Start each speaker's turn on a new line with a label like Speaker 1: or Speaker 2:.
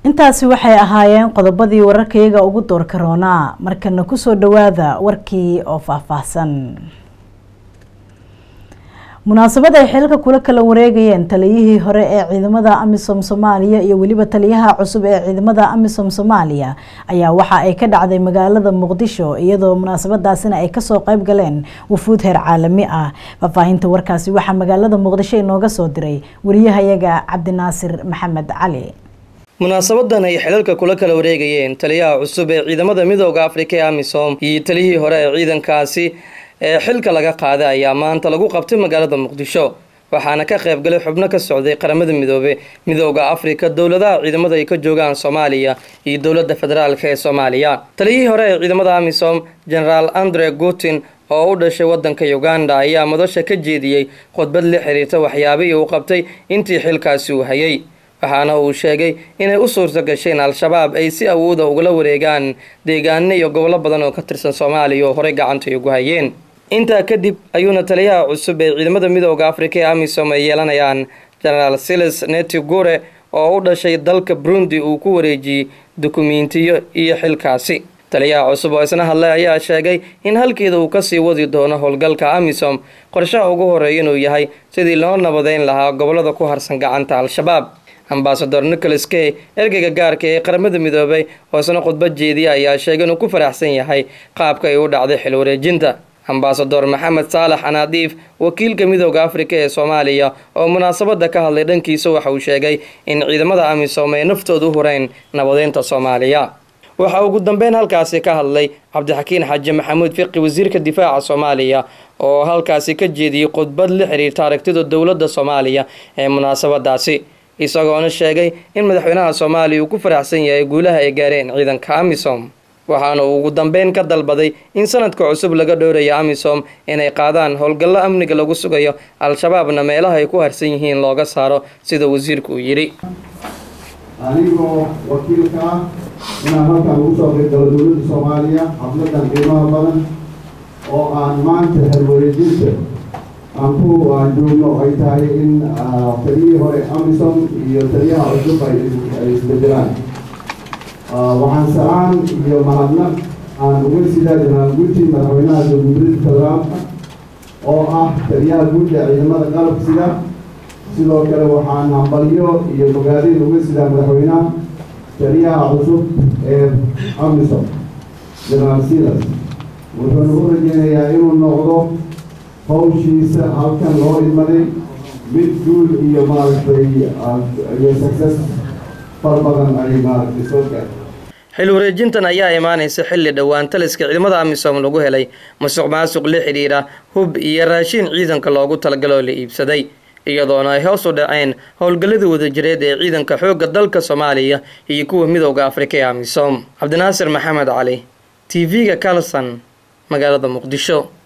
Speaker 1: intaasi waxay ahaayeen qodobadii wararkayaga ugu doorka roonaa markana kusoo dhawaada warkii oo faahfaahsan munaasabad ay xilka kula kala wareegayeen taliyihii hore ee ciidamada amisom soomaaliya iyo weliba taliyaha cusub ee ciidamada amisom soomaaliya ayaa waxa ay ka dhacday magaalada muqdisho iyadoo munaasabadaasina ay kasoo qeyb galeen wafuud heer caalami ah faahfaahinta warkaasi waxaa magaalada muqdisho inooga soo diray wariyahayaga cabdinaasir maxamed cali
Speaker 2: munaasabadan ay xilalka kula kala wareegayeen taliyaha cusub ee ciidamada midooda afrika ee amisom iyo taliyihii hore ee ciidankaasi ee xilka laga qaaday ayaa maanta lagu qabtay magaalada muqdisho waxaana ka qaybgalay xubno ka socday qaramada midoobe midooda afrika dowladaha ciidamada ay ka joogaan soomaaliya iyo dowladda federaalk ee soomaaliya taliyihii hore ee ciidamada amisom generaal andre gutin oo u dhashay wadanka uganda ayaa madasha ka jeediyey khudbad la xiriirta waxyaabihii uu qabtay intii xilkaasi uu hayay waxaana uu sheegay inay u suurta gasheen al-shabaab ay si awooda ugala wareegaan deegaano iyo gobollo badan oo ka tirsan soomaaliya oo horey gacantay ugu hayeen intaa kadib ayuuna taliyaha cusub ee ciidamada midooda afrika ee amisom ay yeelanayaan genaraal silis netigure oo u dhashay dalka burundi uu ku wareejiyey dukumentiyo iyo xilkaasi taliyaha cusub oo isna hadlay ayaa sheegay in halkeeda uu kasii wadi doono howlgalka amisom qorshaha ugu horeeya inuu yahay sidii loo nabadeyn lahaa gobolada ku harsan gacanta al-shabaab ambasador nicholas key ergeyga gaarka ee qaramada midoobay oo isna khudbad jeediya ayaa sheegay inuu ku faraxsan yahay qaabka ay u dhacday xil wareejinta ambasador maxamed saalax anaadiif wakiilka midooda afrika ee soomaaliya oo munaasabada ka hadlay dhankiisa waxa uu sheegay in ciidamada amisom ay naftooda u hureen nabadeynta soomaaliya waxa ugu dambeyn halkaasi ka hadlay cabdixakiin xaaji maxamuud fiqi wasiirka difaaca soomaaliya oo halkaasi ka jeediyey khudbad la xiriirta aragtida dowladda soomaaliya ee munaasabadaasi isagoona sheegay in madaxweynaha soomaaliya uu ku faraxsan yahay guulaha ay gaareen ciidanka amisom waxaana uu ugu dambeyn ka dalbaday in sanadka cusub laga dhowrayo amisom inay qaadaan howlgallo amniga lagu sugayo al-shabaabna meelaha ay ku harsan yihiin looga saaro sida wasiirku uu yidhi
Speaker 3: anigoo wakiilka ah inaan halkan ugu soo qaybgalo dowladda soomaaliya xafladan qiimaha badan oo aan maanta halwareejinta aan ku aan joogno ay tahay in taliyihii hore amisom iyo taliyaha cusub ay isbedelaan waxaan salaan iyo mahadnaq aan uga sidaa jenaraal guuti madaxweynaha jamhuuriyadda federaalka oo ah taliyaha guud ee ciidamada qalabka sida sidoo kale waxaan hambalyo iyo bogaadin uga sidaa madaxweynaha taliyaha cusub ee amisom jenaraal silas wuxuuna u rajeynayaa inuu noqdo hawshiisa halkan loo imaday mid guul iyo maaragtay iyo success far badan ay maaragtay soo gaartay
Speaker 2: xil wareejintan ayaa imaanaysa xilli dhowaan taliska ciidamada amisom lagu helay masuq maasuq la xidhiira hub iyo raashiin ciidanka loogu talagaloo la iibsaday iyadoona ay hoos u dhaceen howlgalladii wadajireed ee ciidanka xoogga dalka soomaaliya iyo kuwa midooda afrika ee amisom cabdinaasir maxamed cali t v-ga carlson magaalada muqdisho